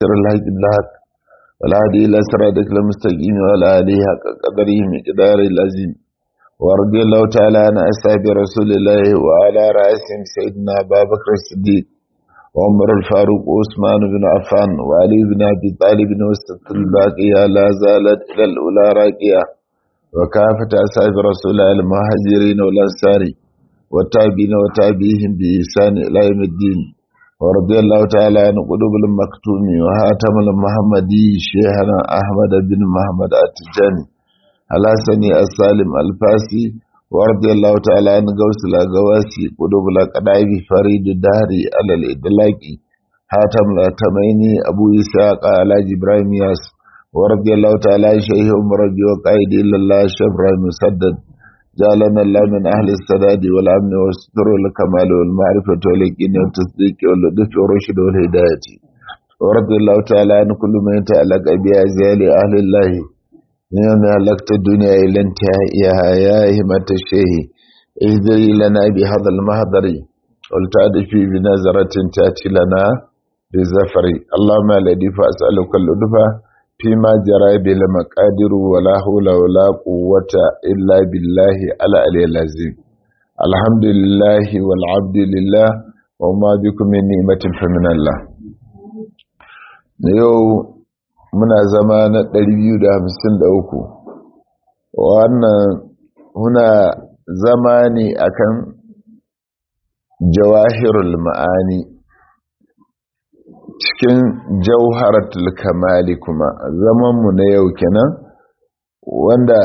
سر الحق بالحق والهدي إلى صراطك المستقيم وعلى آله حق قدره مقدار العظيم ورضي الله تعالى عن أصحاب رسول الله وعلى رأسهم سيدنا أبا بكر الصديق وعمر الفاروق وعثمان بن عفان وعلي بن أبي طالب وسط الباقية لا زالت إلى الأولى راقية وكافة أصحاب رسول الله المهاجرين والأنصار والتابعين وتابعيهم بإحسان إلى يوم الدين ورضي الله تعالى عن قلوب المكتوم وهاتم المحمدي شيخنا أحمد بن محمد التجاني الحسني السالم الفاسي ورضي الله تعالى عن غوث الأغواسي قلوب الأقدعي فريد الدهري على الإدلاقي هاتم الأتميني أبو إسحاق على إبراهيم ياس ورضي الله تعالى عن شيخ مرجي وقائد إلا الله شبر المسدد جعلنا الله من أهل السداد والأمن والستر والكمال والمعرفة واليقين والتصديق واللطف والرشد والهداية ورضي الله تعالى عن كل من يتعلق بأزيال أهل الله من يوم هلكت الدنيا إلى انتهائها يا همة الشيخ اهدري لنا بهذا المهدر ولتعدفي بنظرة تأتي لنا بزفر اللهم الذي فأسألك اللطفة فيما جرى بالمقادر ولا حول ولا قوة إلا بالله العلي العظيم الحمد لله والعبد لله وما بكم من نعمة فمن الله yau muna zama na 253 wannan muna zama ne akan jawahirul ma'ani cikin jauharatul kamali kuma zamanmu na yau kenan wanda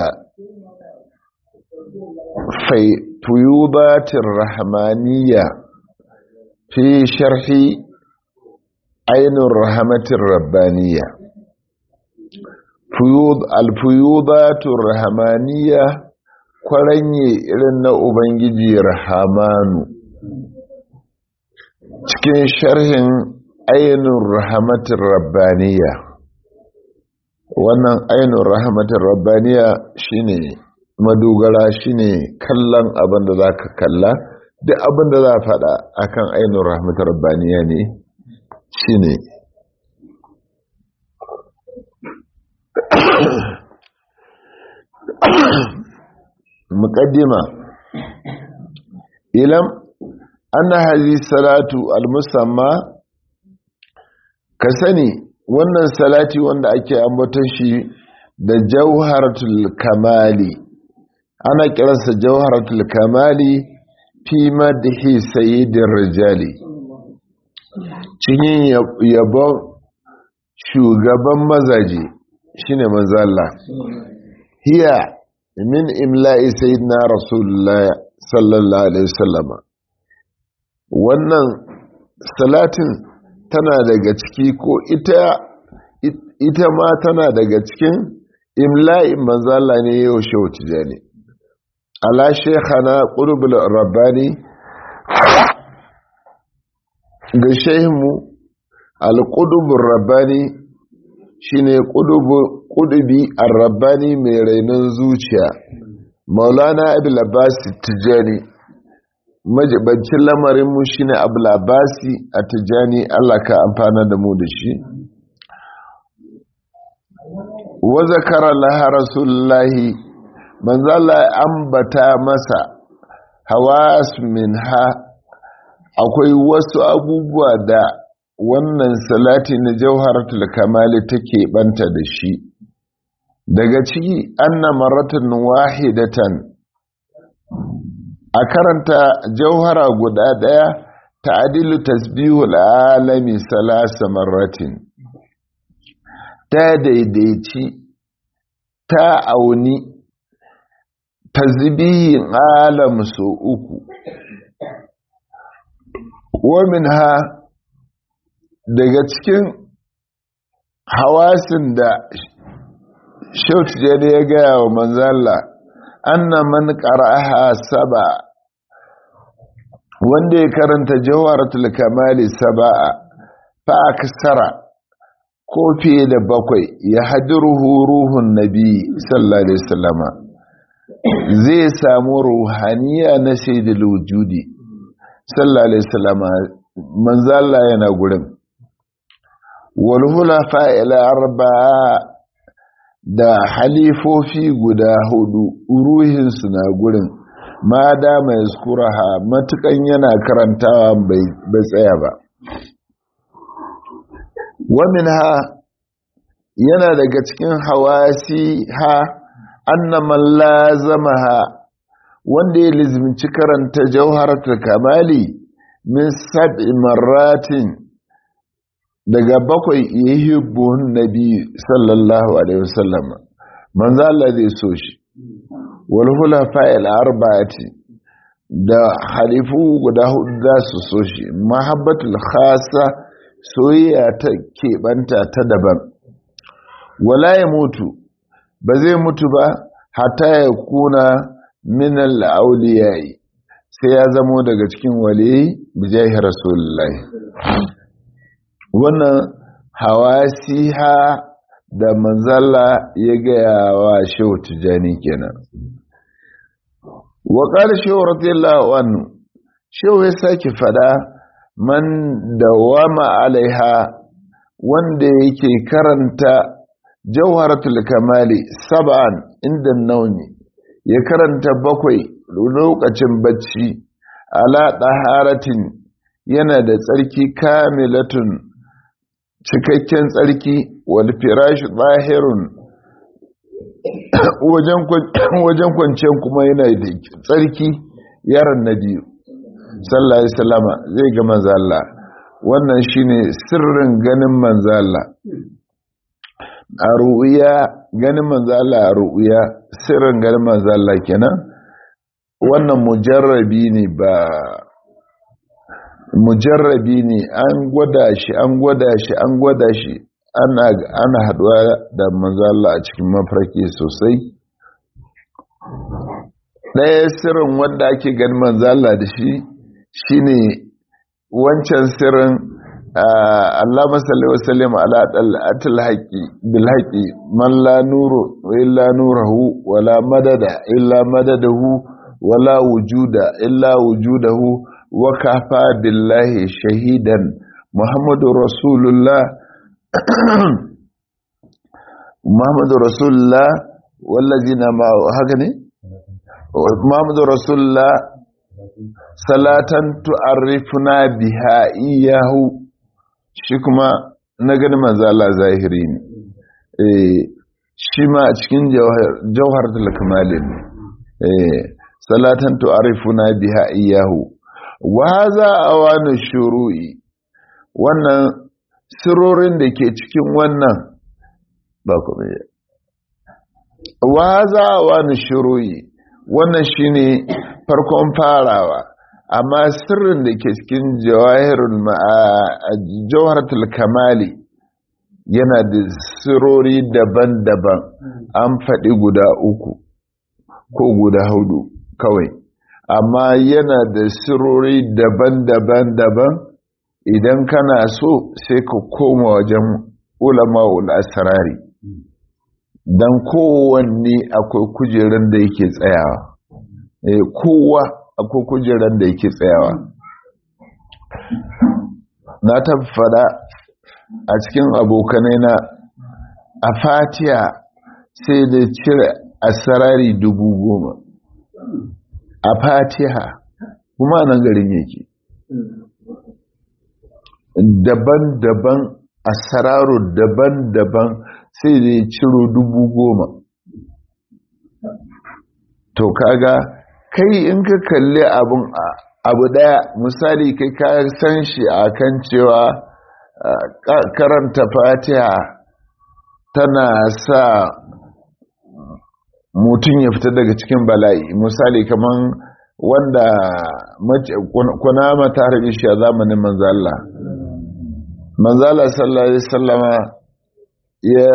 fuyubatin rahmaniya fi sharhi ainihin rahmatin rabbaniya alfuyubatun rahmaniya kwaranye irin na ubangiji rahamanu cikin sharhin ainihin rahmatin rabbaniya wannan ainihin rahmatin rabbaniya shine madogara shine kallon abin da za ka kalla duk abin da za a faɗa akan ainihin rahmatin rabbaniya ne shine muƙaddima ilam anna hazi salatu al-musamma ka sani wannan salati wanda ake ambaton shi da jauharatul kamali ana kiransa jauharatul kamali fi madhi sayyidir rijali cikin yabon shugaban mazaje shine manzo Allah hiya min imla'i sayyidina rasulullah sallallahu alaihi wasallam wannan salatin tana daga ciki ko ita ita ma tana daga cikin imla'in manzala ne yau shehu tijani ala shekhana ƙurbul rabbani ga shehinmu alƙudubun rabbani shine ƙudubi rabbani mai rainon zuciya maulana abu labasi tijani majibancin lamarinmu shi ne abulabasi a tijani Allah ka amfana da mu da shi wa zakara laha rasulullahi manzala ambata masa hawas min ha akwai wasu abubuwa da wannan salati na jauharatul kamali take banta da shi daga ciki anna maratan wahidatan a karanta jauhara guda ɗaya ta adilu tasbihul alami salasa marratin ta daidaici ta auni tasbihin alam so uku wamin ha daga cikin hawasin da shautu ya gaya wa manzala anna man qara'aha saba wanda ya karanta jawharatul kamali saba'a fa aksara ko fiye da bakwai ya hadiruhu ruhun nabi sallallahu alaihi wasallama zai samu ruhaniya na sayyidul wujudi sallallahu alaihi wasallama manzo Allah yana gurin walhula fa'ila arba'a da halifofi guda hudu ruhinsu na gurin ma da mai skuraha matukan yana karantawa bai tsaya ba wamin ha yana daga cikin hawasi ha annaman lazama ha wanda ya lizimci karanta jauharatul kamali min sab'i marratin daga bakwai yuhibbun nabi sallallahu alaihi wasallam manzo Allah zai so shi wal hulafa'il arba'ati da halifu guda hudu za su so shi mahabbatul khasa soyayya ta keɓanta ta daban wala ya mutu ba zai mutu ba hatta ya kuna min al-awliyai sai ya zamo daga cikin waliyai bijahi rasulullahi wannan hawasiha da manzala ya gaya wa shehu tijjani kenan wa qala shehu radiyallahu anhu shehu ya sake fada man dawama alaiha wanda yake karanta jawharatul kamali sab'an inda nauni ya karanta bakwai lokacin bacci ala daharatin yana da tsarki kamilatun cikakken tsarki wal firash zahirun wajen kwanciyar kuma yana da tsarki yaran na biyu sallallahu alaihi wasallama zai ga manzo Allah wannan shine sirrin ganin manzo Allah a ru'ya ganin manzo Allah a ru'ya sirrin ganin manzo Allah kenan wannan mujarrabi ne ba mujarrabi ne an gwada shi an gwada shi an gwada shi ana ana haduwa da manzo Allah a cikin mafarki sosai ɗaya sirrin wanda ake ganin manzo Allah da shi shine wancan sirrin Allah masalli wa sallim ala atil haqi bil haqi man la nuru illa nuruhu wala madada illa madadahu wala wujuda illa wujudahu wa kafa billahi shahidan muhammadu rasulullah muhammadu rasulullah wallazina ma haka ne muhammadu rasulullah salatan tu'arrifuna biha iyahu shi kuma na gani manzala zahiri ne shi ma a cikin jauhar talakamalin ne salatan tu'arrifuna biha iyahu wa za a wani shuru'i wannan sirorin da ke cikin wannan ba kuma wa za a wani shuru'i wannan shine farkon farawa amma sirrin da ke cikin jawaharatul kamali yana da sirori daban-daban an faɗi guda uku ko guda hudu kawai amma yana da sirori daban-daban daban idan kana so sai ka koma wajen ulama'ul asrari don kowanne akwai kujerar da yake tsayawa kowa akwai kujerar da yake tsayawa na tabbada a cikin abokanai na a fatiya sai da cire asarari dubu goma a fatiha kuma nan garin yake daban-daban asararu daban-daban sai da ya ciro dubu goma to kaga kai in ka kalli abun abu daya misali kai ka san shi a kan cewa karanta fatiha tana sa mutum ya fita daga cikin bala'i misali kaman wanda kunama ta harbi shi a zamanin manzala manzala sallallahu alaihi sallama ya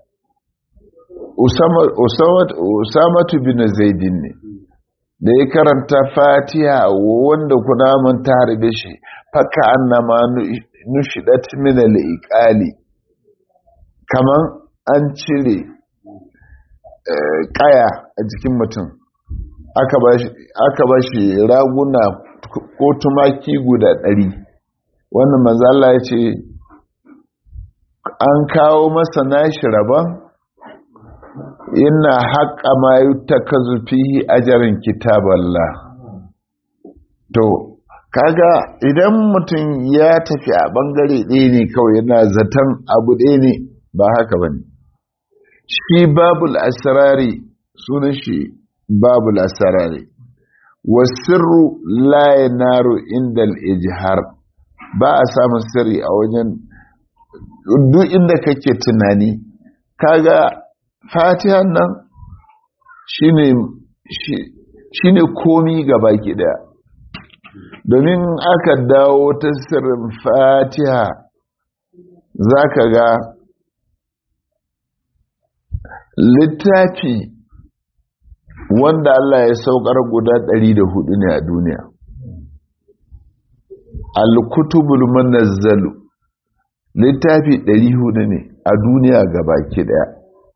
usamatu bin zaidin ne da ya karanta fatiha wanda kunaman ta harbe shi faka annama nushidat min al-iqali kaman an cire kaya a jikin mutum aka ba shi raguna ko tumaki guda ɗari wannan manzala ya ce an kawo masa nashi rabon ina haƙa ma yi ta ka zufi ajarin kitaballah to kaga idan mutum ya tafi a ɓangare ɗaya ne kawai yana zaton abu ɗaya ne ba haka ba ne shi babul asirari sunan shi babul asirari wasirru laye naro inda ijihar ba a samun sirri a wajen duk inda kake tunani kaga fatihan nan shine komi gaba ki daya domin aka dawo ta sirrin fatiha za ka ga littafi wanda Allah ya saukar guda 104 ne a duniya al-kutubul manazzalu littafi 400 ne a duniya gabaki daya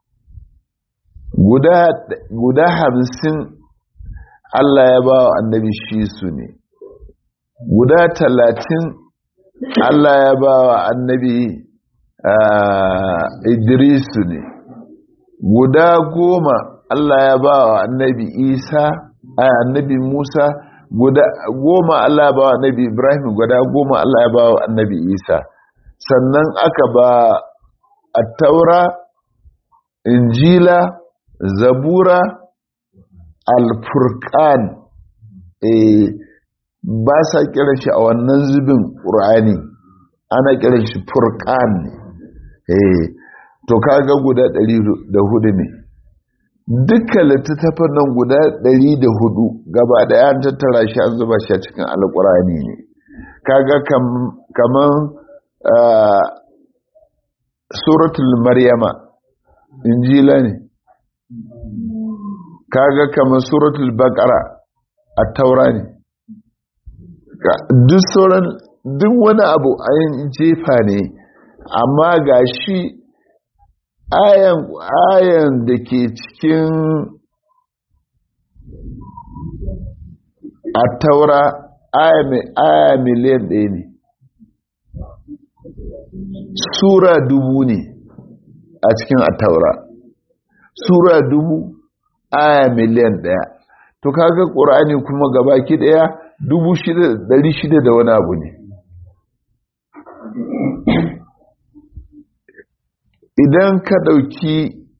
guda guda hamsin Allah ya ba wa annabi shi su ne guda talatin Allah ya ba wa annabi Idrisu ne guda goma Allah ya ba wa annabi Isa annabi Musa guda goma Allah ya ba wa annabi Ibrahim guda goma Allah ya ba wa annabi Isa sannan aka ba a taura injila zabura alfurkan ba sa kiran shi a wannan zubin ƙur'ani ana kiran shi furkan ne to kaga guda ɗari da hudu ne dukkan littattafan nan guda ɗari da hudu gaba ɗaya an tattara shi an zuba shi a cikin alƙur'ani ne kaga kaman suratul maryama injila ne kaga kaman suratul baqara a taura ne duk sauran duk wani abu ayin jefa ne amma ga shi ayan ayan da ke cikin a taura aya miliyan ɗaya ne sura dubu ne a cikin a taura sura dubu aya miliyan ɗaya to kaga ƙur'ani kuma gabaki ɗaya dubu shida ɗari shida da wani abu ne idan ka ɗauki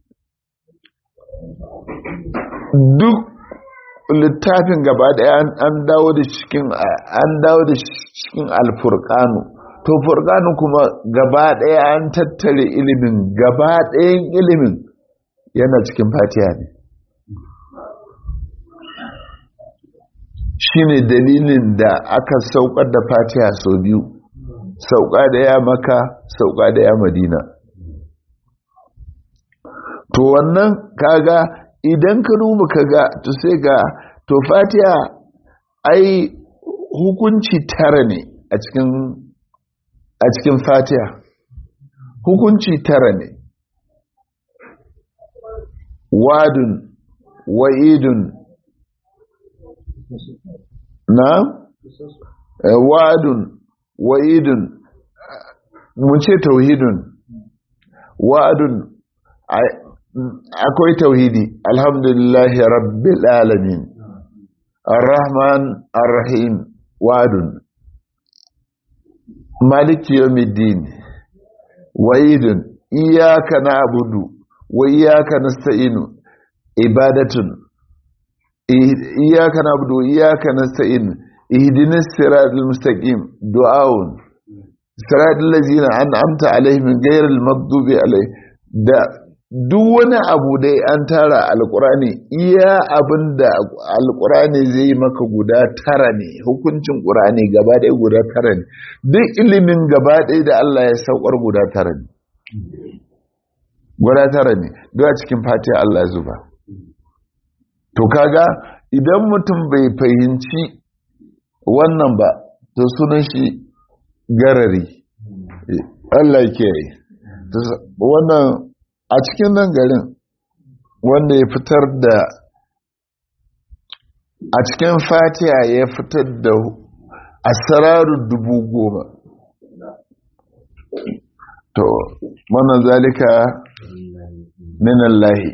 duk littafin gaba ɗaya an dawo da cikin an dawo da cikin alfurkanu to furkanu kuma gaba ɗaya an tattare ilimin gaba ɗayan ilimin yana cikin fatiha ne shine dalilin da aka saukar da fatiha sau biyu sauka da ya maka sauka da ya madina to wannan kaga idan ka duba kaga to sai ga to fatiha ai hukunci tara ne a cikin a cikin fatiha hukunci tara ne wadun wa'idun na wadun wa'idun mun ce tauhidun wa'adun akwai tauhidi alhamdulillahi rabbil alamin arrahman arrahim wadun maliki yawmiddin wa'idun iyyaka na'budu wa iyyaka nasta'inu ibadatun iyyaka na'budu wa iyyaka nasta'in ihdinas siratal mustaqim du'aun siratal ladzina an'amta alaihim ghayril maghdubi alaihim da duk wani abu dai an tara alkurani iya abin da alkurani zai yi maka guda tara ne hukuncin ƙurani gaba ɗaya guda tara ne duk ilimin gaba ɗaya da Allah ya saukar guda tara ne guda tara ne duk a cikin fatiha Allah zuba to kaga idan mutum bai fahimci wannan ba to sunan shi garari Allah ke yi wannan a cikin nan garin wanda ya fitar da a cikin fatiha ya fitar da asararu dubu goma to wannan zalika minallahi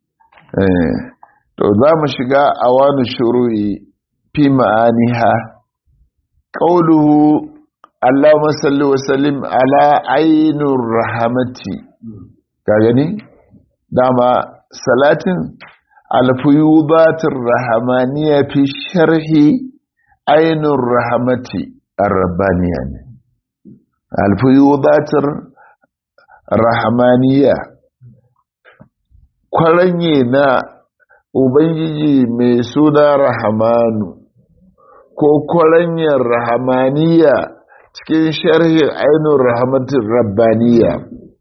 to za mu shiga a wani shuru'i fi ma'aniha ƙauluhu Allahumma salli wa sallim ala ainur rahamati ka gani dama salatin alfuyubatir rahamaniya fi sharhi ainur rahamati ar-rabbaniya ne alfuyubatir rahamaniya kwaranye na ubangiji mai suna rahamanu ko kwaranyar rahamaniya cikin sharhin ainihin rahamatin rabbaniya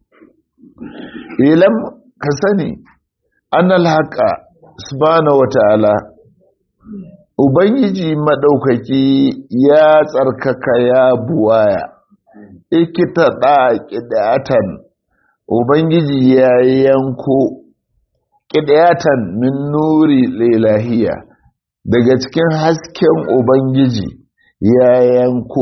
ilam ka sani annal haka subhanahu wata'ala ubangiji maɗaukaki ya tsarkaka ya buwaya ikita ɗa ƙidatan ubangiji ya yanko ƙidatan min nuri lilahiya daga cikin hasken ubangiji ya yanko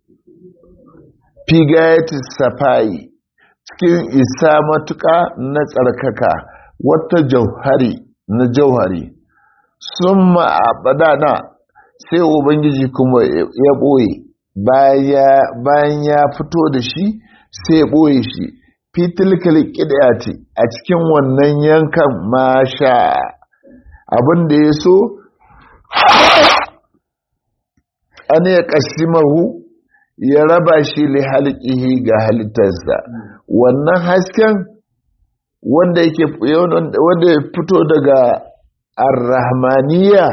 figayatis safai cikin isa matuƙa na tsarkaka wata jauhari na jauhari sun ma'abadana sai ubangiji kuma ya ɓoye bayan ya fito da shi sai ya ɓoye shi fitilkal ƙidayati a cikin wannan yankan masha abin da ya so an ya ƙasimahu ya raba shi li halƙihi ga halittarsa wannan hasken wanda yake wanda ya fito daga arrahmaniya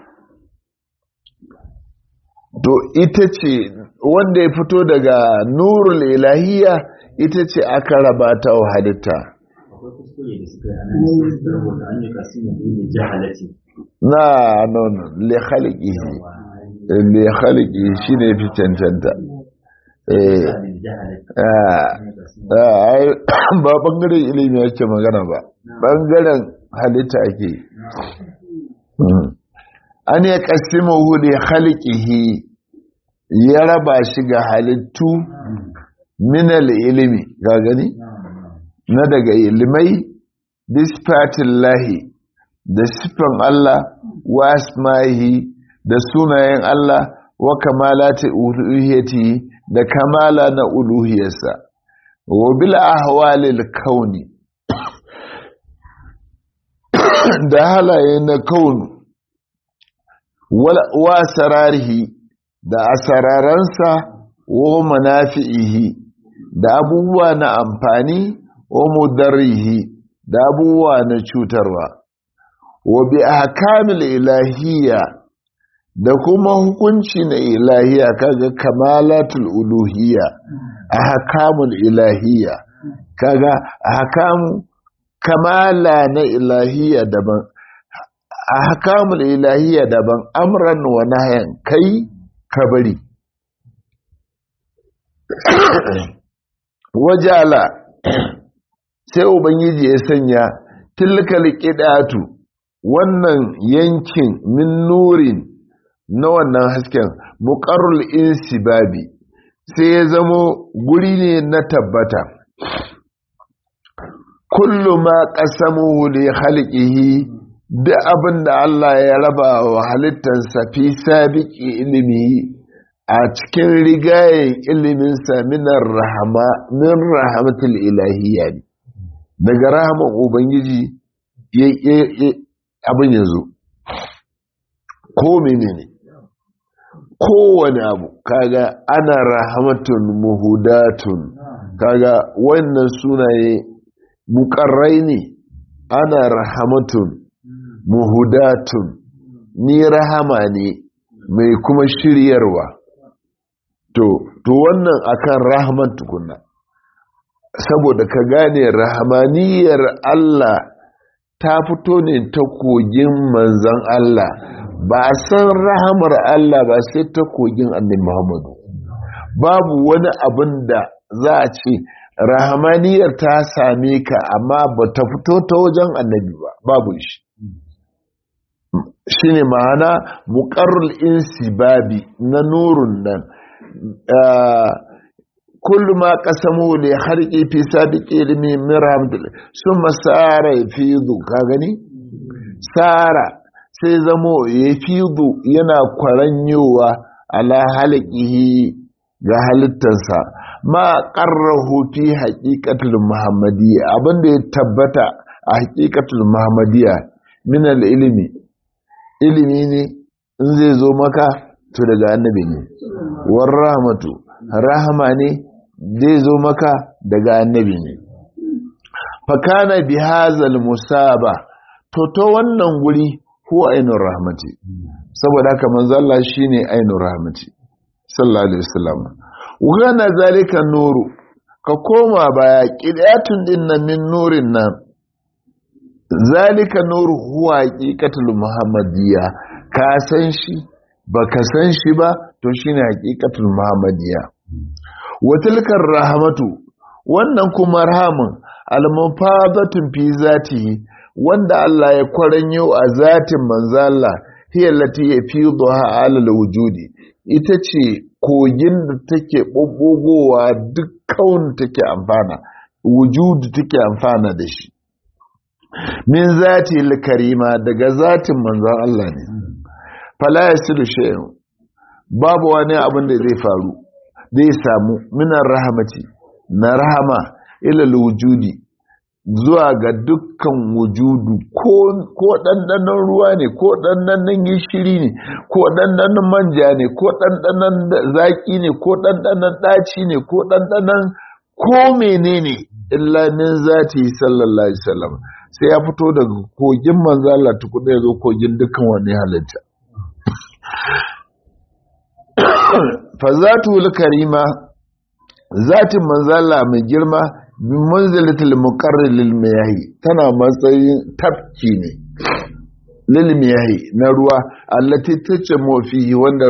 to ita ce wanda ya fito daga nurul ilahiya ita ce aka raba ta wa halitta na non le khaliqihi le khaliqihi shine fi cancanta ba bangaren ilimi yake magana ba bangaren halitta ake an ya kasimu hudu halikihi ya raba shi ga halittu minal ilimi ga gani na daga ilimai bisfatin lahi da siffan Allah wa asma'ihi da sunayen Allah wa kamalati uluhiyati da kamala na uluhiyarsa wa bil ahwalil kauni da halaye na kaunu wa sararihi da asararansa wa manafi'ihi da abubuwa na amfani wa mudarrihi da abubuwa na cutarwa wa bi ahkamil ilahiyya da kuma hukunci na ilahiya kaga kamalatul uluhiyya ahkamul ilahiyya kaga ahkamu kamala na ilahiyya daban ahkamul ilahiyya daban amran wa nahyan kai kabari wajala sai ubangiji ya sanya tilkal qidatu wannan yankin min nurin na wannan hasken muƙarrul insibabi sai ya zamo guri ne na tabbata kullu ma qasamuhu li khalqihi da abin da Allah ya raba wa halittarsa fi sabiqi ilimi a cikin rigayen iliminsa minar rahama min rahmatul ilahiyya ne daga rahaman ubangiji abin yanzu ko menene kowane abu kaga ana rahamatun muhudatun kaga wannan sunaye mukarrai ne ana rahamatun muhudatun ni rahama ne mai kuma shiryarwa to to wannan akan rahman tukunna saboda ka gane rahamaniyar Allah ta fito ne ta kogin manzan Allah ba a san rahamar Allah ba sai ta kogin annabi Muhammadu babu wani abin da za a ce rahamaniyar ta same ka amma ba ta fito ta wajen annabi ba babu shi shi ne ma'ana muƙarrul insibabi na nurun nan kullu ma qasamu li harqi fi sabiqi ilmi min rahmatil summa sara yafidu ka gani sara sai zamo yafidu yana kwaranyowa ala halqihi ga halittarsa ma qarrahu fi haqiqatil muhammadiyya abinda ya tabbata a haqiqatul muhammadiyya min al-ilmi ilimi ne in zai zo maka to daga annabi ne war rahmatu rahama ne zai zo maka daga annabi ne fakana bi hazal musaba to to wannan guri huwa ainur rahmati saboda haka manzo Allah shine ainur rahmati sallallahu alaihi wasallam wana zalika nuru ka koma baya qidayatun dinnan min nurin nan zalika nuru huwa haqiqatul muhammadiyya ka san shi baka san shi ba to shine haqiqatul muhammadiyya wa tilkar rahmatu wannan kuma rahamun almufadatun fi zatihi wanda Allah ya kwaranyo a zatin manzo Allah hiya lati yafiduha ala wujudi ita ce kogin da take bubbugowa duk kaun take amfana wujudi take amfana da shi min zati karima daga zatin manzon Allah ne fala yasilu shay'un babu wani abin da zai faru zai samu minar rahamati na rahama ila wujudi zuwa ga dukkan wujudu ko ɗanɗanon ruwa ne ko ɗanɗanon gishiri ne ko ɗanɗanon manja ne ko ɗanɗanon zaƙi ne ko ɗanɗanon ɗaci ne ko ɗanɗanon ko menene illa min zati sallallahu alaihi wasallam sai ya fito daga kogin manzo Allah tukuna ya zo kogin dukkan wani halitta fa zatul karima zatin manzo Allah mai girma bin manzilatul muqarrir lil miyahi tana matsayin tafki ne lil miyahi na ruwa allati tace mofi wanda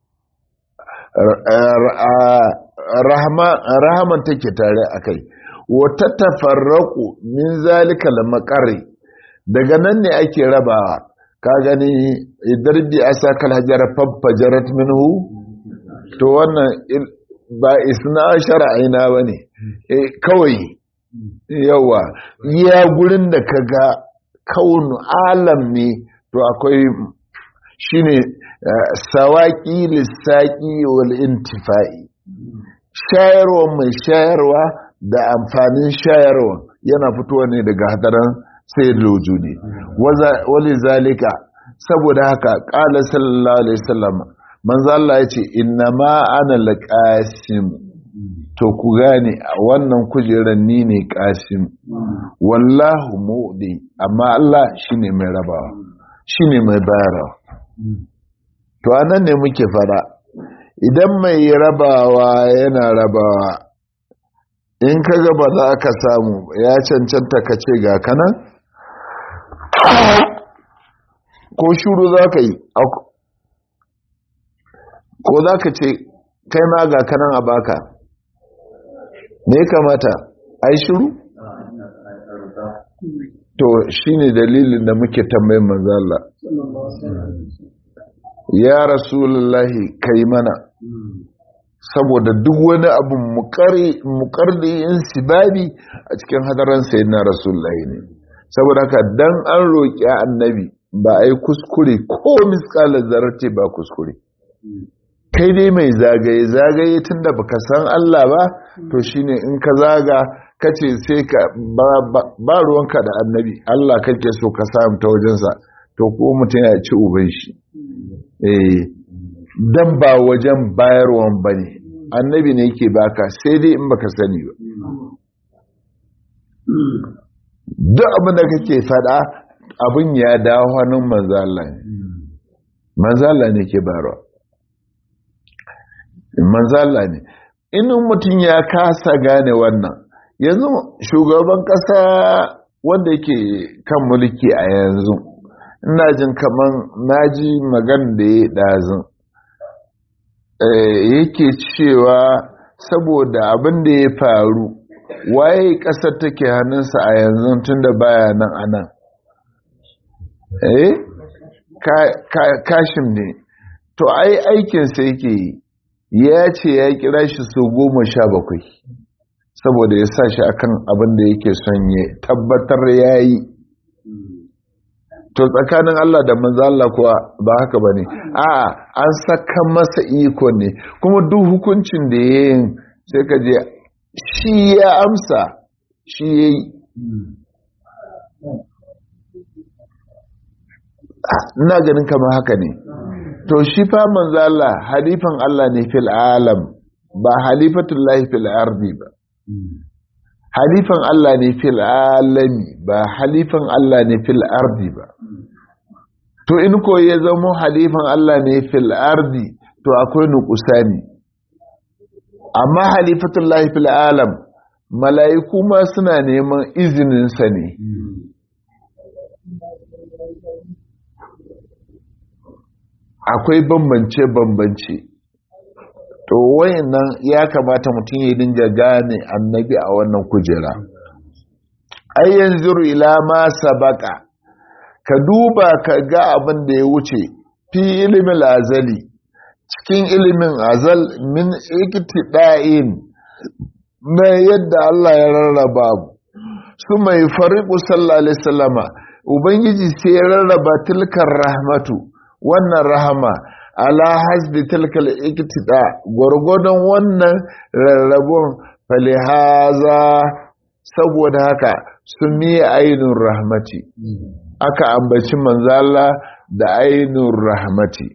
rahaman take tare akai wata tafarraku min zalika al maqarri daga nan ne ake rabawa ka gani idarbi asakal hajara faffajarat minhu to wannan ba isna shara'ina bane kawai yawa iya gurin da ka ga kaunu alam ne to akwai shine sawaki lissaki wal intifa'i shayarwa mai shayarwa da amfanin shayarwa yana fitowa ne daga hadaran sai lojudi wali zalika saboda haka ƙala sallallahu alaihi wasallam manzo Allah yace inna ma ana laqasim to ku gane a wannan kujerar ni ne kasim wallahu mu'di amma Allah shine mai rabawa shine mai bayarwa to anan ne muke fara idan mai rabawa yana rabawa in ka ga ba za ka samu ya cancanta ka ce ga kanan ko shuru za ka yi ko za ka ce kai ma ga kanan a baka ne kamata a yi shuru? to shi ne dalilin da muke tambayin manzala ya rasulullahi kai mana saboda duk wani abu mukardiyin sibabi a cikin hadaran sayi na rasulullahi ne saboda haka dan an roƙi annabi ba a yi kuskure ko miskalar zarate ba kuskure kai dai mai zagaye zagaye tun da baka san Allah ba to shine in ka zaga kace sai ka ba ruwanka da annabi Allah kake so ka samu ta wajensa to ko mutum ya ci uban shi eh dan ba wajen bayarwan bane annabi ne yake baka sai dai in baka sani ba duk abin da kake fada abin ya dawo hannun manzala ne manzala ne ke bayarwa manzala ne inin mutum ya kasa gane wannan yanzu shugaban kasa wanda yake kan mulki a yanzu ina jin kaman naji magana da ya ɗazin yake cewa saboda abin da ya faru waye ƙasar take hannunsa a yanzu tun da baya nan a nan eh kashim ne to ai aikinsa yake yi ya ce ya kira shi su goma sha bakwai saboda ya sa shi akan abin da yake son ya tabbatar ya yi to tsakanin Allah da manzo Allah kuwa ba haka bane a'a an saka masa iko ne kuma duk hukuncin da yayin sai ka je shi ya amsa shi yayi ina ganin kamar haka ne to shi fa manzo Allah halifan Allah ne fil alam ba halifatullahi fil ardi ba halifan Allah ne fil alami ba halifan Allah ne fil ardi ba to in ko ya zama halifan Allah ne fil ardi to akwai nukusani amma halifatullahi fil alam mala'iku ma suna neman izininsa ne akwai bambance-bambance to wayannan ya kamata mutum ya dinga gane annabi a wannan kujera ai yanzu ila ma sabaka ka duba ka ga abin da ya wuce fi ilimin azali cikin ilimin azal min iktida'in na yadda Allah ya rarraba su mai fariqu sallallahu alaihi wasallama ubangiji sai ya rarraba tilkar rahmatu wannan rahama ala hasbi tilkal iktida gwargwadon wannan rarrabon falihaza saboda haka sun miye ainihin rahmati aka ambaci manzala da ainihin rahmati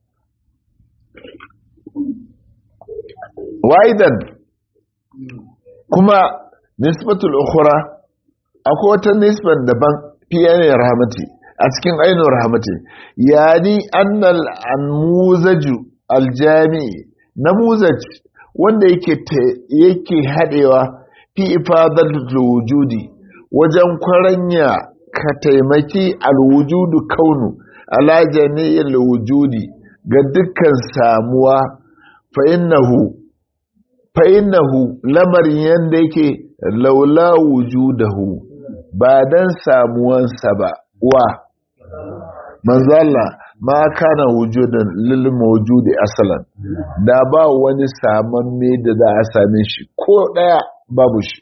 waidan kuma nisbatul ukhra akwai wata nisbar daban fiye ne rahmati a cikin ainihin rahmati yani annal anmuzaju aljami namuzaj wanda yake yake hadewa fi ifadatul wujudi wajen kwaranya ka taimaki alwujudu kaunu ala jami'il wujudi ga dukkan samuwa fa innahu fa innahu lamarin yanda yake laula wujudahu ba dan samuwansa ba wa manzala ma kana wujudan lil mawjudi asalan da ba wani saman me da za a same shi ko daya babu shi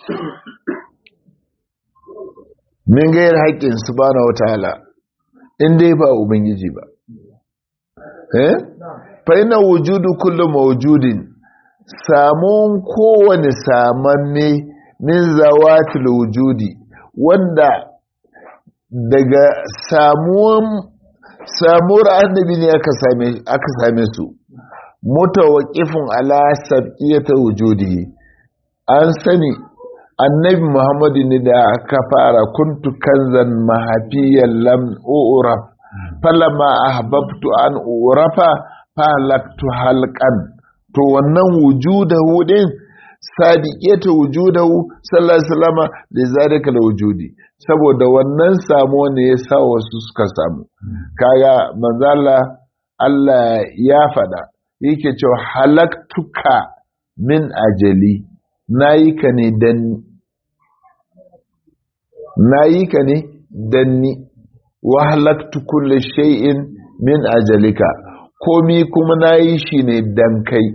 min gayar haƙƙin subhanahu wataala in dai ba ubangiji ba eh fa ina wujudu kullu mawjudin samun kowane samanne min zawatil wujudi wanda daga samuwan samuwar annabi ne aka same aka same su mutawaqifun ala sabqiyati wujudi an sani annabi muhammadu ne da aka fara kuntu kanzan mahafiyan lam uraf falama ahbabtu an urafa falaktu halqan to wannan wujudahu din sadiqiyatu wujudahu sallallahu alaihi wasallam da zalika wujudi saboda wannan samu ne ya sa wasu suka samu kaga manzala Allah ya fada yake cewa halaktuka min ajali nayi ka ne dan nayi ka ne danni wa halaktu kulli shay'in min ajalika komi kuma nayi shi ne dan kai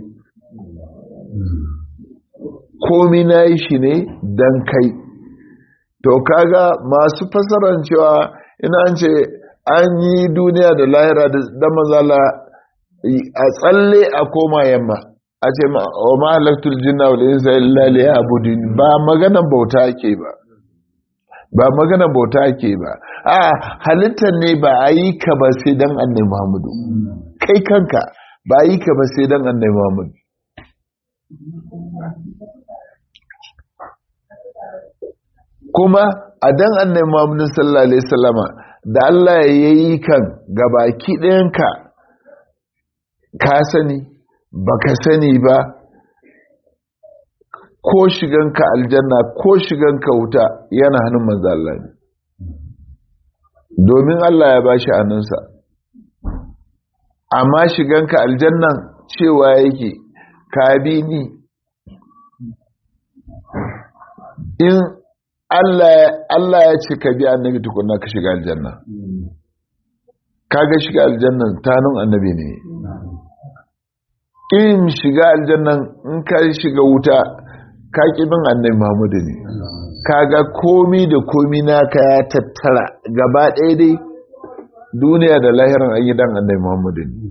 komi nayi shi ne dan kai to kaga masu fasaran cewa ina an ce an yi duniya da lahira da mazala a tsalle a koma yamma a ce wa mahalaktul jinna wal insa illa liya'budun ba maganan bauta ake ba ba maganan bauta ake ba a halittar ne ba a yi ka ba sai dan annabi Muhammadu kai kanka ba a yi ka ba sai dan annabi Muhammadu kuma a dan annabi Muhammadu sallallahu alaihi wasallama da Allah ya yi kan gabaki ɗayanka ka sani baka sani ba ko shiganka aljanna ko shiganka wuta yana hannun manzo Allah ne domin Allah ya bashi hannunsa amma shiganka aljannan cewa yake ka bi ni in Allah ya ce ka bi annabi tukunna ka shiga aljanna kaga shiga aljannan tanun annabi ne ƙin shiga aljannan in ka shiga wuta ka bin annabi Muhammadu ne kaga komi da komi naka ya tattara gaba ɗaya dai duniya da lahirin an yi dan annabi Muhammadu ne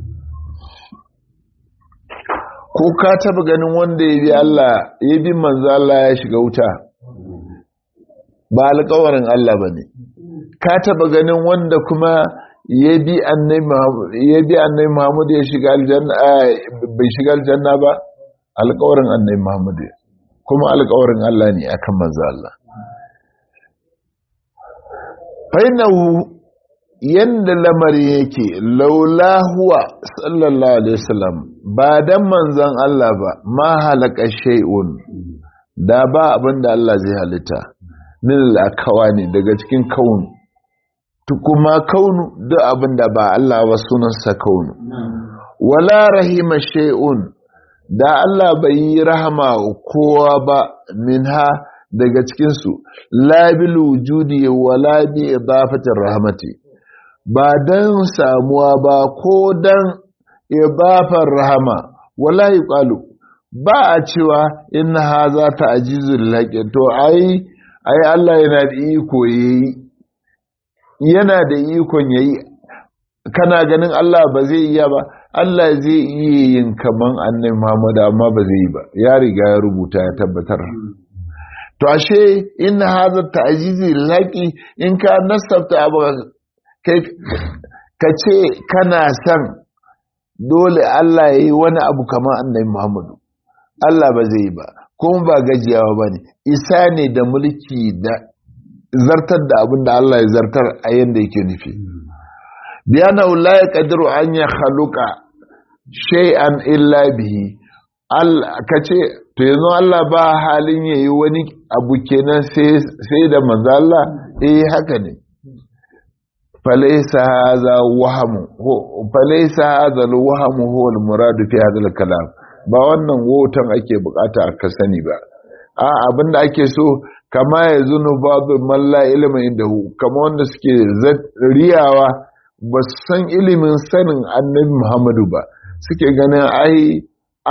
ko ka taba ganin wanda ya bi Allah ya bi manzo Allah ya shiga wuta ba alƙawarin Allah bane ka taba ganin wanda kuma ya bi annabi Muhammadu ya shiga aljanna bai shiga aljanna ba alƙawarin annabi Muhammadu kuma alƙawarin Allah ne akan manzo Allah fainahu yanda lamari yake laula huwa sallallahu alaihi wasallam ba dan manzon Allah ba ma halaka shay'un da ba abinda Allah zai halitta min al-akawani daga cikin kaunu kuma kaunu duk abinda ba Allah ba sunansa kaunu wala rahima shay'un da Allah bai yi rahama kowa ba minha daga cikinsu labil wujudi wala bi idafatir rahmati ba dan samuwa ba ko dan idafar rahama wala yuqalu ba a cewa inna haza ta'jizul laqi to ai ai Allah yana da iko yayi yana da ikon yayi kana ganin Allah ba zai iya ba Allah zai iya yin kaman annabi Muhammad amma ba zai yi ba ya riga ya rubuta ya tabbatar to ashe in hadha ta'jizi laqi in ka nasabta abu kai ka ce kana san dole Allah yayi wani abu kaman annabi Muhammad Allah ba zai yi ba kuma ba gajiyawa bane isa ne da mulki da zartar da abin da Allah ya zartar a yanda yake nufi biyana la yaqdiru an ya khaluqa shay'an illa bihi kace to yanzu Allah ba halin yayi wani abu kenan sai sai da manzo Allah eh haka ne falaysa hadha wahamu falaysa hadha alwahmu huwa almurad fi hadha alkalam ba wannan wotan ake bukata ka sani ba a abinda ake so kama ya zunu babu malla ilimin indahu kama wanda suke riyawa ba su san ilimin sanin annabi Muhammadu ba suke ganin ai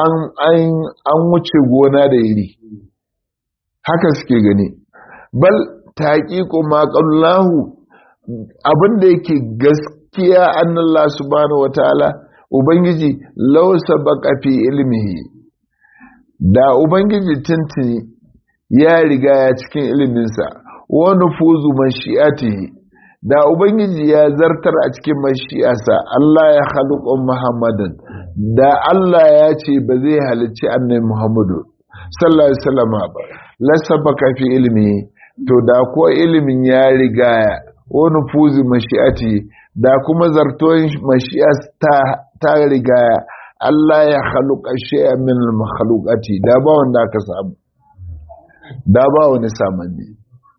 an wuce gona da iri haka suke gani bal taqiqu ma qallahu abinda yake gaskiya annallah subhanahu wataala ubangiji law sabaqa fi ilmihi da ubangiji tuntuni ya riga ya cikin iliminsa wa nufuzu mashi'atihi da ubangiji ya zartar a cikin mashi'arsa Allah ya haluƙa Muhammadin da Allah ya ce ba zai halicci annabi Muhammadu sallallahu alaihi wasallam ba lasabaka fi ilmi to da ko ilimin ya riga wa nufuzu mashi'ati da kuma zartoyin mashi'ar ta ta riga Allah ya haluƙa shay'an min al-makhluqati da ba wanda aka samu da ba wani samanni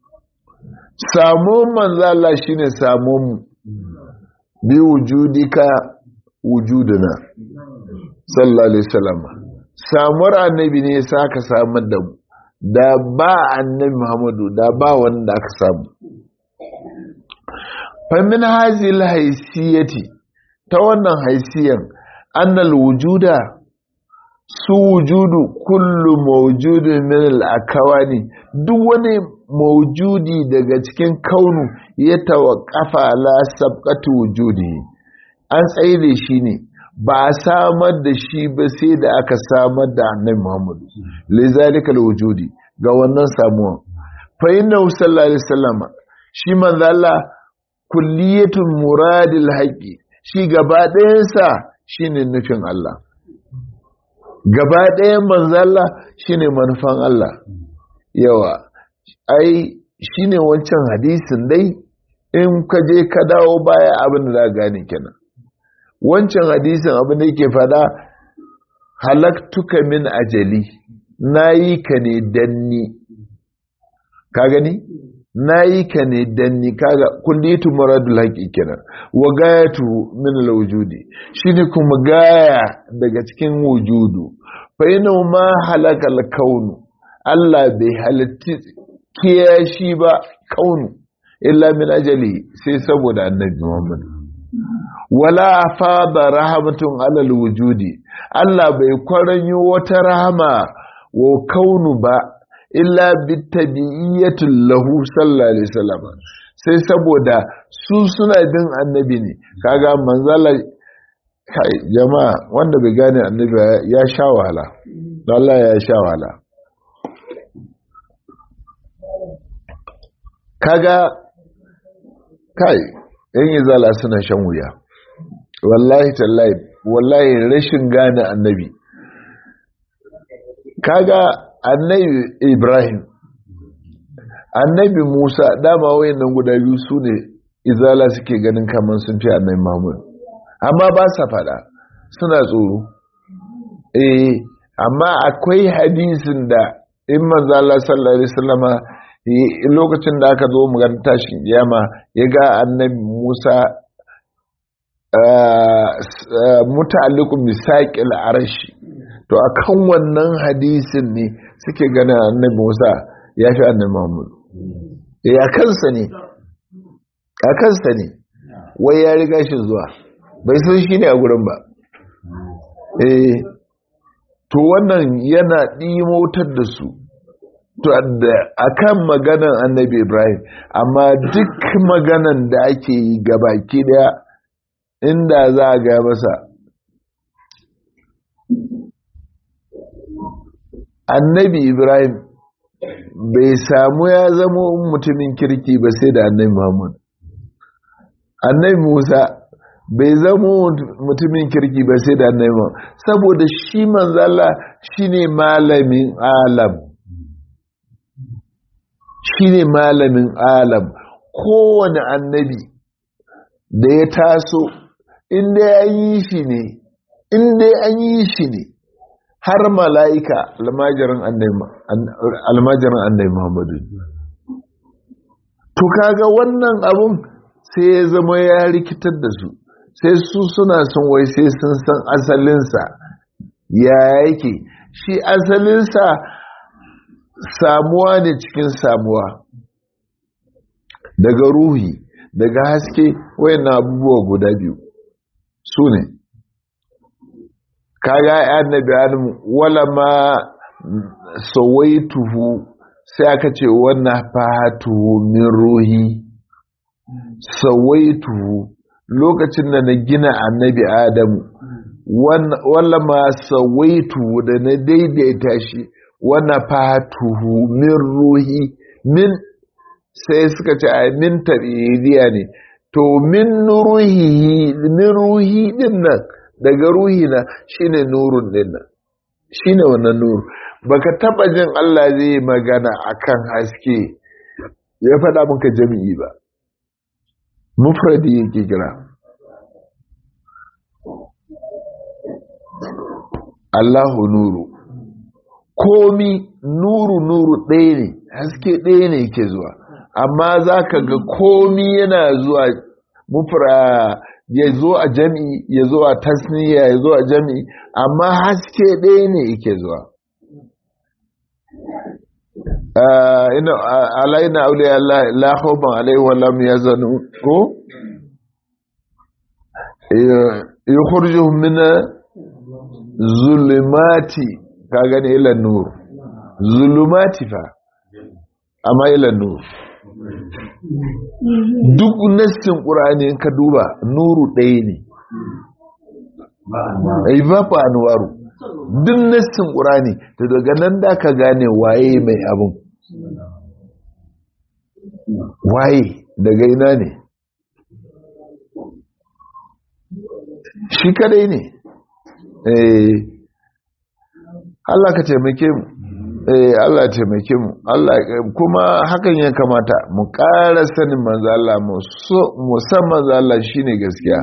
samun manzala shi ne samun bi wujudika wujuduna sallallahu alaihi wasallam samuwar annabi ne sa ka samar da mu da ba annabi muhammadu da ba wanda aka samu famin hazil haisiyati ta wannan haisiyan annal wujuda su wujudu kullu mawjudin min al-akawani duk wani mawjudi daga cikin kaunu ya tawaqqafa la sabqatu wujudi an tsaye shi ne ba a samar da shi ba sai da aka samar da annabi Muhammad lizalika wujudi ga wannan samuwa fa inna sallallahu alaihi wasallam shi manzo Allah kulliyatul muradil haqqi shi gaba ɗayansa shine nufin Allah gaba ɗayan manzalla shi ne manufan Allah yawa ai shi ne wancan hadisin dai in ka je ka dawo baya abin da za gane kenan wancan hadisin abin da yake fada halaktuka min ajali na yi ka ne danni ka gani na yi ka ne danni kaga kullitu muradul haƙi kenan wa gayatu min alwujudi shine kuma gaya daga cikin wujudu fa ina ma halakal kaunu Allah bai halitti kiyashi ba kaunu illa min ajali sai saboda annabi Muhammad wala fada rahmatun alal wujudi Allah bai kwaranyo wata rahama wa kaunu ba illa bitabi'iyatul lahu sallallahu alaihi wasallam sai saboda su suna bin annabi ne kaga manzala kai jama'a wanda bai gane annabi ya sha wahala Allah ya sha wahala kaga kai yan izala suna shan wuya wallahi tallahi wallahi rashin gane annabi kaga annabi ibrahim annabi musa dama wayannan guda biyu su ne izala suke ganin kamar sun fi annabi mahmud amma ba sa fada suna tsoro eh amma akwai hadisin da in manzo Allah sallallahu alaihi wasallama lokacin da aka zo mu tashin kiyama ya ga annabi Musa muta'alliqun bisaqil arshi to akan wannan hadisin ne suke gana annabi Musa ya fi annabi Muhammad ya kansa ne a kansa ne wai ya riga shi zuwa bai san shi ne a gurin ba eh to wannan yana ɗimotar da su to a kan maganan annabi ibrahim amma duk maganan da ake yi gabaki daya inda za a ga masa annabi ibrahim bai samu ya zama mutumin kirki ba sai da annabi muhammad annabi musa bai zama mutumin kirki ba sai da annabi muhammad saboda shi manzala shine malamin alam shine malamin alam kowane annabi da ya taso inda ya yi shi ne inda an yi shi ne har mala'ika almajirin annabi muhammadu to kaga wannan abun sai ya zama ya rikitar da su sai su suna son wai sai sun san asalinsa ya yake shi asalinsa samuwa ne cikin samuwa daga ruhi daga haske wayannan abubuwa guda biyu su ne kaga annabi adam wala ma sawaituhu sai aka ce wannan fahatuhu min ruhi sawaituhu lokacin da na gina annabi adamu wala ma sawaituhu da na daidaita shi wana fatuhu min ruhi min sai suka ce a min tabi'idiyya ne to min ruhi min ruhi din nan daga ruhi na shine nurun din nan shine wannan nuru baka taba jin Allah zai magana akan haske ya faɗa maka jami'i ba mufradi yake kira Allahu nuru komi nuru nuru ɗaya ne haske ɗaya ne ke zuwa amma za ka ga komi yana zuwa mufra ya zo a jami'i ya zo a tasniya ya zo a jami'i amma haske ɗaya ne yake zuwa alaina auliya la khawfan alaihi wa lam yazanu ko yukhrijuhum min zulumati ka gani ilan nur zulumati fa amma ilan nur duk nassin ƙura'ani in ka duba nuru ɗaya ne ai ba fa anwaru duk nassin ƙura'ani to daga nan da ka gane waye mai abin waye daga ina ne shi kadai ne eh Allah ka taimake mu eh Allah ya taimake mu Allah kuma hakan ya kamata mu ƙara sanin manzo Allah mu so mu san manzo Allah shine gaskiya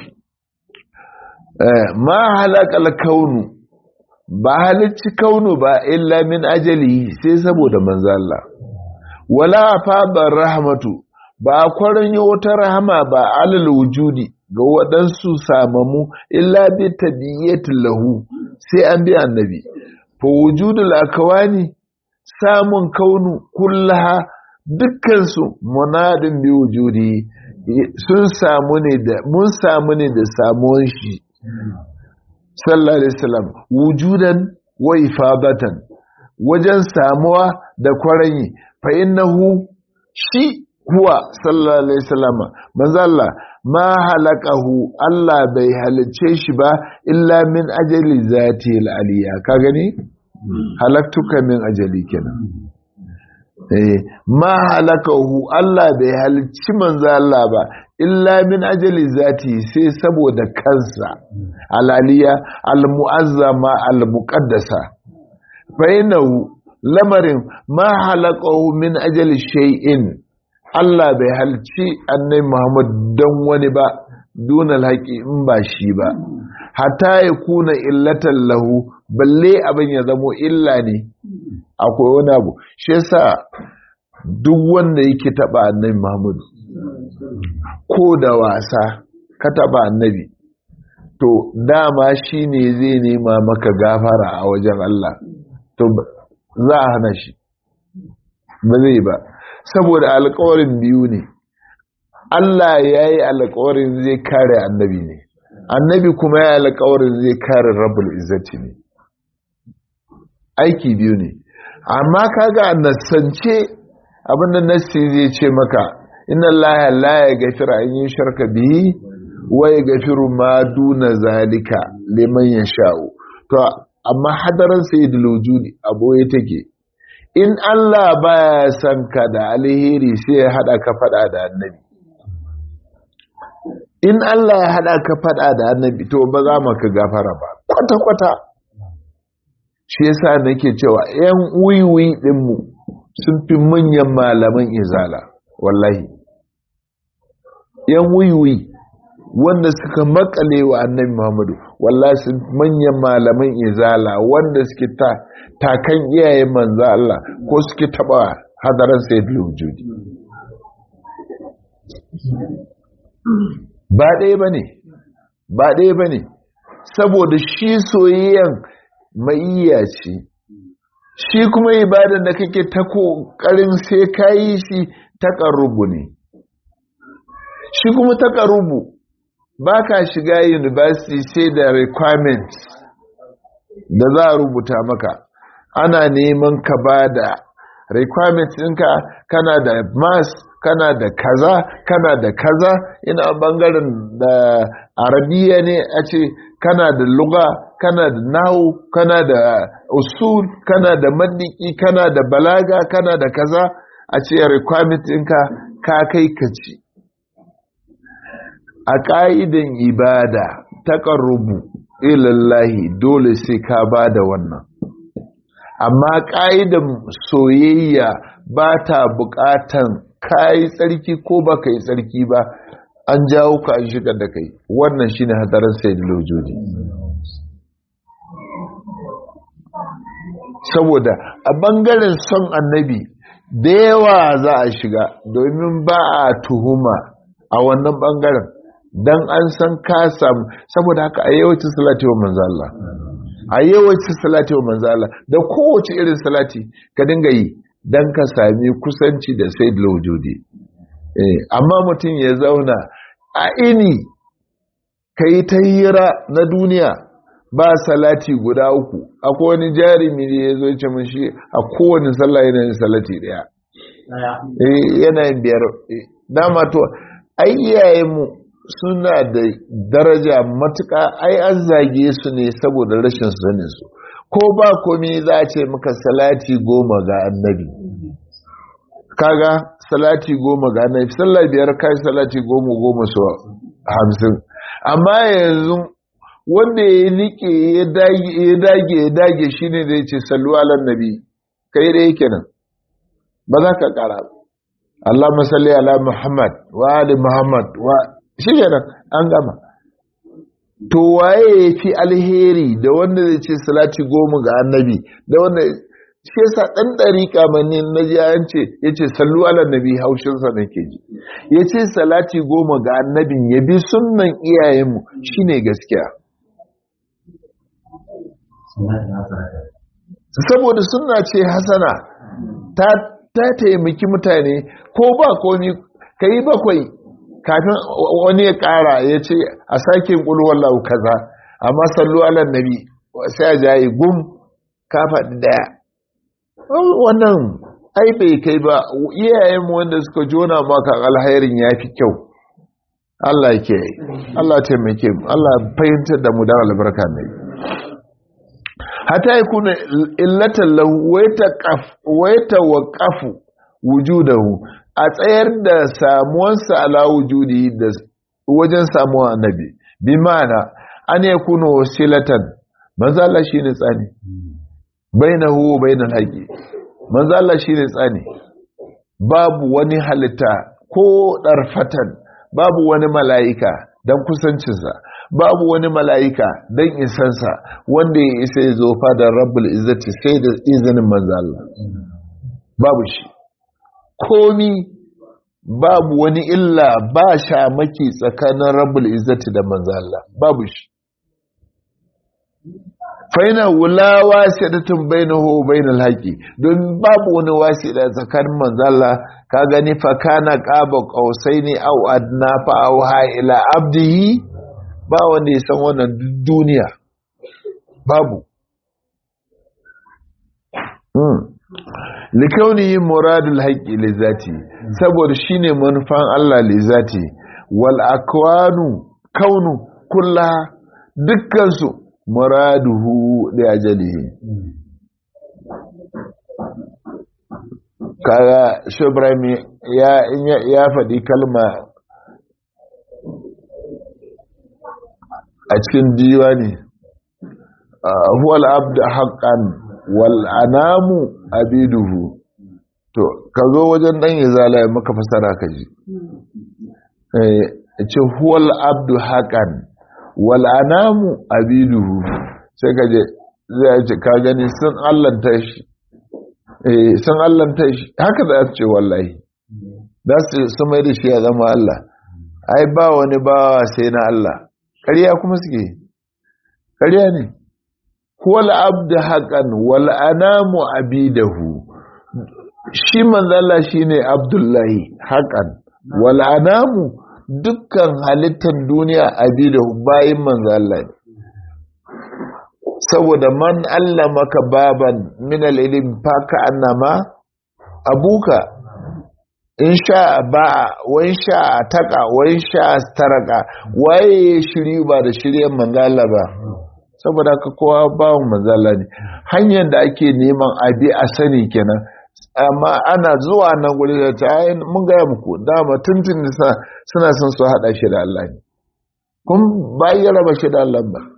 eh ma halakal kaunu ba halicci kaunu ba illa min ajali sai saboda manzo Allah wala fa rahmatu ba kwarin wata rahama ba alal wujudi ga waɗansu samamu illa bi tabiyatin lahu sai an bi annabi fa wujudul akawani samun kaunu kullaha dukkansu munadin bi wujudi sun samu ne da mun samu ne da samuwan shi sallallahu alaihi wasallam wujudan wa ifadatan wajen samuwa da kwaranyi fa innahu shi huwa sallallahu alaihi wasallam manzo Allah ma halakahu Allah bai halice shi ba illa min ajali zati al-aliya ka gani halaktuka min ajali kenan eh ma halakahu Allah bai halicci manzo Allah ba illa min ajali zati sai saboda kansa alaliya almu'azzama almuqaddasa fa innahu lamarin ma halaqahu min ajali shay'in Allah bai halci annabi Muhammad don wani ba duna alhaqi in ba shi ba hatta ya kuna illatan lahu balle abin ya zamo illa ne akwai wani abu shi yasa duk wanda yake taba annabi Muhammad ko da wasa ka taba annabi to dama shi ne zai nema maka gafara a wajen Allah to za a hana shi ba zai ba saboda alkawarin biyu ne Allah ya yi alkawarin zai kare annabi ne annabi kuma ya yi alkawarin zai kare rabul izzati ne aiki biyu ne amma kaga nasance abinda nassi zai ce maka inna allaha la yaghfiru an yushraka bihi wa yaghfiru ma duna zalika liman yasha'u to amma hadaran sayyidul wujudi aboye take in Allah baya son ka da alheri sai ya hada ka fada da annabi in Allah ya hada ka fada da annabi to ba za mu ka gafara ba kwata kwata shi yasa nake cewa yan wiwi dinmu sun fi manyan malaman izala wallahi yan wiwi wanda suka makale wa annabi Muhammadu wallahi sun manyan malaman izala wanda suke ta takan iyayen manzo Allah ko suke taba hadaran sayyidul wujudi ba ɗaya bane ba ɗaya bane saboda shi soyayyan maiya ce shi kuma ibadan da kake ta kokarin sai kayi shi taƙarrubu ne shi kuma taƙarrubu ba ka shiga university sai da requirements da za a rubuta maka ana neman ka ba da requirements ɗinka kana da mass kana da kaza kana da kaza ina bangaren da arabiya ne a ce kana da luga kana da nahu kana da usul kana da mandiki kana da balaga kana da kaza a ce requirement ɗinka ka kai ka ci a ƙa'idan ibada ta ƙarrubu ilallahi dole sai ka ba da wannan amma ƙa'idan soyayya ba ta buƙatan ka yi tsarki ko ba ka yi tsarki ba an jawo ka an shigar da kai wannan shine hadarin sai da lojodi saboda a ɓangaren son annabi da yawa za a shiga domin ba a tuhuma a wannan ɓangaren don an san ka samu saboda haka a yawancin salati wa manzo Allah a yawancin salati wa manzo Allah da kowace irin salati ka dinga yi don ka sami kusanci da sai da wujudi amma mutum ya zauna a ini ka yi ta hira na duniya ba salati guda uku akwai wani jarumi ne ya zo ce mun shi a kowane sallah yana yin salati daya yana yin biyar dama to ai iyayenmu suna da daraja matuƙa ai an zage su ne saboda rashin sanin su ko ba komi za a ce maka salati goma ga annabi kaga salati goma ga annabi sallah biyar kai salati goma goma su hamsin amma yanzu wanda ya nike ya dage ya dage ya dage shine da yace sallu ala nabi kai da yake nan ba za ka kara Allahumma salli ala Muhammad wa ali Muhammad wa shi kenan an gama to waye ya fi alheri da wanda zai ce salati goma ga annabi da wanda shi yasa dan dariƙa mani na ji an ce yace sallu ala nabi haushin sa nake ji yace salati goma ga annabin ya bi sunnan iyayenmu shine gaskiya saboda sunna ce hasana ta ta taimaki mutane ko ba komi kai bakwai kafin wani ya ƙara ya ce a sake ƙulwallahu kaza amma sallu ala nabi sai a jayi gum ka faɗi ɗaya wannan ai bai kai ba iyayenmu wanda suka jona maka alhairin ya fi kyau Allah ke Allah taimake mu Allah fahimtar da mu da albarka ne hata yakuna illatan lahu wa yatawaqafu wujudahu a tsayar da samuwansa ala wujudi da wajen samuwa annabi bi ma'ana an yakuna wasilatan manzo Allah shine tsani bainahu wa bainal haqi manzo Allah shine tsani babu wani halitta ko darfatan babu wani mala'ika dan kusancinsa babu wani mala'ika dan isansa wanda ya isa ya zo fadar rabbul izzati sai da izinin manzo Allah babu shi komi babu wani illa ba shamaki tsakanin rabbul izzati da manzo Allah babu shi faina wula wasidatun bainahu bainal haqi don babu wani wasida tsakanin manzo Allah ka gani fa kana qaba qausaini aw adna fa auha ila abdihi ba wanda ya san wannan duniya babu hmm likaunihi muradul haqqi lizati saboda shine manufan Allah lizati wal akwanu kaunu kullaha dukkan su muraduhu da ajalihi kaga shubrahim ya ya faɗi kalma a cikin diwani huwal abdu haqqan wal anamu abiduhu to ka zo wajen dan izala ya maka fasara ka ji eh ce huwal abdu haqqan wal anamu abiduhu sai ka je zai ce ka gani sun allanta shi eh sun allanta shi haka da ce wallahi da su su mai da shi ya zama Allah ai ba wani bawa sai na Allah ƙarya kuma suke ƙarya ne huwal abdu haqqan wal anamu abidahu shi manzala shine abdullahi haqqan wal anamu dukkan halittar duniya abidahu bayin manzala ne saboda man allamaka baban min al-ilm fa ka annama abuka in sha ba'a wa in sha taqa wa in sha taraka waye shiri ba da shiryen manzala ba saboda ka kowa bawon manzala ne hanyar da ake neman abi a sani kenan amma ana zuwa nan guri da ta mun gaya muku dama tuntun suna son su haɗa shi da Allah ne kun bayan raba shi da Allah ba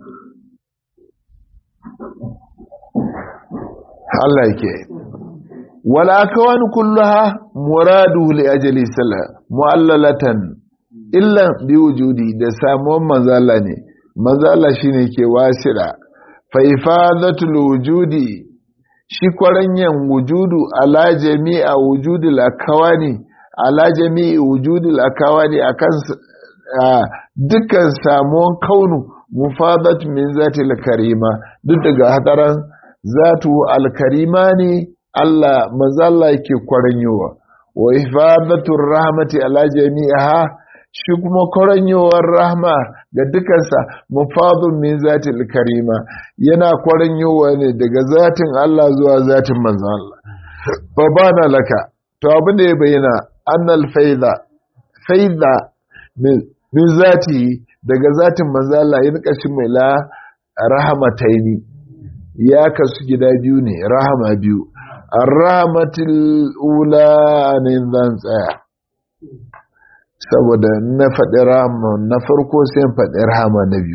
Allah yake wala akwan kullaha muradu li ajli sala muallalatan illa bi wujudi da samuwan manzala ne manzala shine ke wasira fa ifadatul wujudi shi kwaranyan wujudu ala jami'a wujudil akawani ala jami'i wujudil akawani akan dukkan samuwan kaunu mufadat min zatil karima duk daga hadaran zatu alkarima ne Allah manzalla yake kwaranyowa wa ifadatur rahmati ala jami'aha shi kuma kwaranyowar rahma ga dukansa mufadun min zatil karima yana kwaranyowa ne daga zatin Allah zuwa zatin manzon Allah fa bana laka to abin da ya bayyana annal faida faida min zati daga zatin manzon Allah yin kashin mai la rahmataini ya kasu gida biyu ne rahama biyu arrahmatul ula ne zan tsaya saboda na faɗi rahama na farko sai faɗi rahama na biyu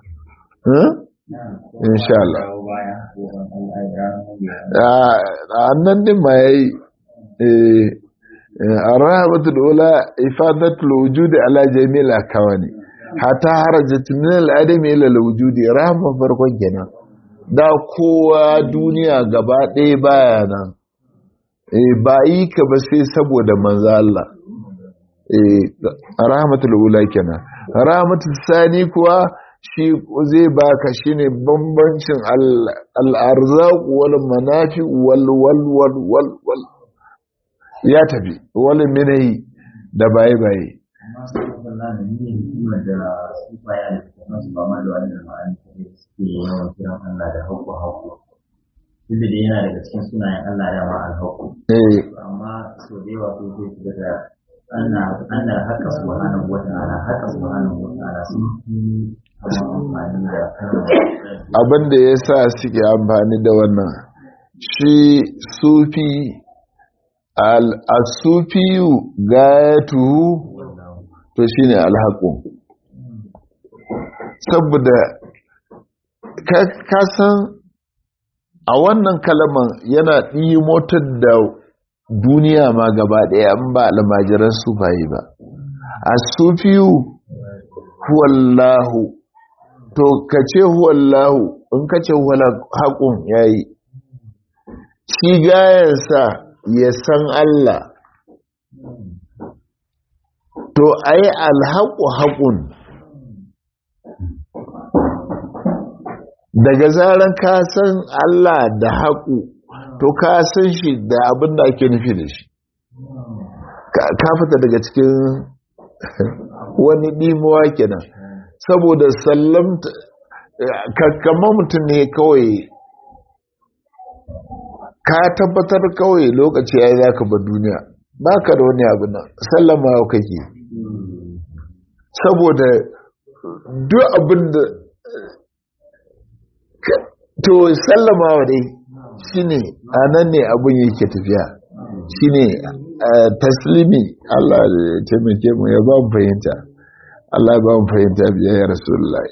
insha Allah a nan din ma yayi arrahmatul ula ifadatul wujudi ala jami'il akawani hatta harajat min al-adami ila al-wujudi rahama farkon kenan da kowa duniya gaba ɗaya baya nan ba yi ka ba sai saboda manzo Allah rahmatul ula kenan rahmatul sani kuwa shi zai baka shine bambancin al-arzaq wal manafi wal wal wal wal wal ya tafi wal minahi da baye baye masu kallon da ne hikimar da su baya da kuma su ba ma da wannan ma'ani suke yawan kiran Allah da haƙƙo haƙƙo duk da yana daga cikin sunayen Allah da ma alhaƙo eh amma so da yawa ko sai su daga ana ana haka subhanahu wa ta'ala haka subhanahu wa ta'ala sun fi amma amfani da kalmar abin da ya sa suke amfani da wannan shi sufi al-sufiyu gayatuhu to shine alhaqu saboda ka san a wannan kalaman yana motar da duniya ma gaba ɗaya an ba almajiran sufaye ba a sufiyu huwallahu to ka ce huwallahu in ka ce haƙun ya yi shi gayansa ya san Allah to a yi alhaƙu haƙun daga zaran ka san Allah da haƙu to ka san shi da abin da ake nufi da shi ka fita daga cikin wani ɗimuwa kenan saboda sallamta kakkamar mutum ne kawai ka tabbatar kawai lokaci ya yi za ka ba duniya ba ka da wani abu nan sallama yau kake saboda duk abin da to sallama wa dai shi ne a nan ne abin yake tafiya shi ne taslimi Allah ya taimake mu ya ba mu fahimta Allah ya ba mu fahimta biya ya rasulullahi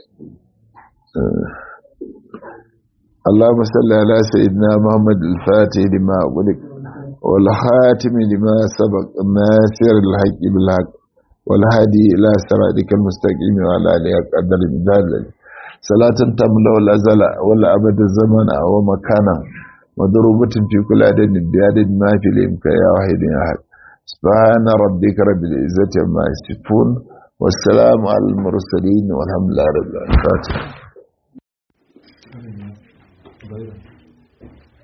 اللهم صل على سيدنا محمد الفاتح لما أغلق والخاتم لما سبق الناصر الحق بالحق والهادي إلى صراطك المستقيم وعلى آله قدر المدال صلاة تملا الأزل ولا أبد الزمن أو مكانا مضروبة في كل عدد بعدد ما في الإمكان يا واحد يا أحد سبحان ربك رب العزة عما يصفون والسلام على المرسلين والحمد لله رب العالمين